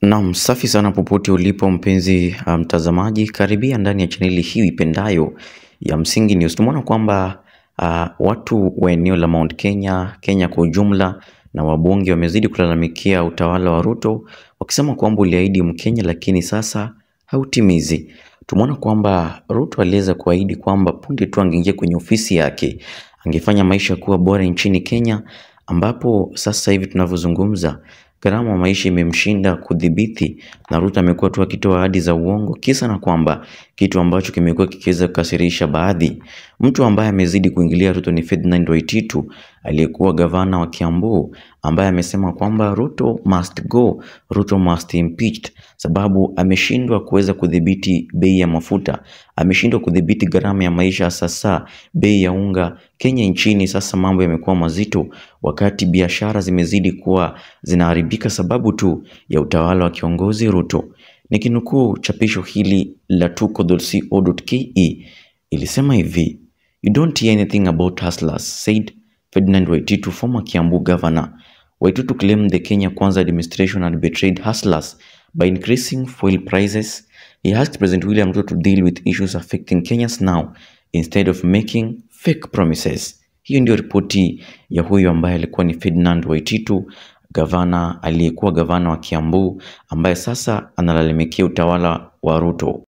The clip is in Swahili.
Naam, safi sana popote ulipo mpenzi mtazamaji, um, karibia ndani ya chaneli hii ipendayo ya Msingi News. Tumeona kwamba uh, watu wa eneo la Mount Kenya, Kenya kwa ujumla na wabunge wamezidi kulalamikia utawala wa Ruto wakisema kwamba uliahidi Mkenya lakini sasa hautimizi. Tumeona kwamba Ruto aliweza kuahidi kwamba punde tu angeingia kwenye ofisi yake angefanya maisha kuwa bora nchini Kenya, ambapo sasa hivi tunavyozungumza gharama ya maisha imemshinda kudhibiti, na Ruto amekuwa tu akitoa ahadi za uongo, kisa na kwamba kitu ambacho kimekuwa kikiweza kukasirisha baadhi. Mtu ambaye amezidi kuingilia Ruto ni Ferdinand Waititu aliyekuwa gavana wa Kiambu, ambaye amesema kwamba Ruto must go, Ruto must impeached, sababu ameshindwa kuweza kudhibiti bei ya mafuta, ameshindwa kudhibiti gharama ya maisha, sasa bei ya unga Kenya nchini. Sasa mambo yamekuwa mazito, wakati biashara zimezidi kuwa zinaharibika sababu tu ya utawala wa kiongozi Ruto. Nikinukuu chapisho hili la tuko.co.ke ilisema hivi: You don't hear anything about hustlers, said Ferdinand Waititu, former Kiambu governor. Waititu claimed the Kenya Kwanza administration had betrayed hustlers by increasing fuel prices. He asked President William Ruto to deal with issues affecting Kenyans now instead of making fake promises. Hiyo ndio ripoti ya huyu ambaye alikuwa ni Ferdinand Waititu, gavana aliyekuwa gavana wa Kiambu ambaye sasa analalamikia utawala wa Ruto.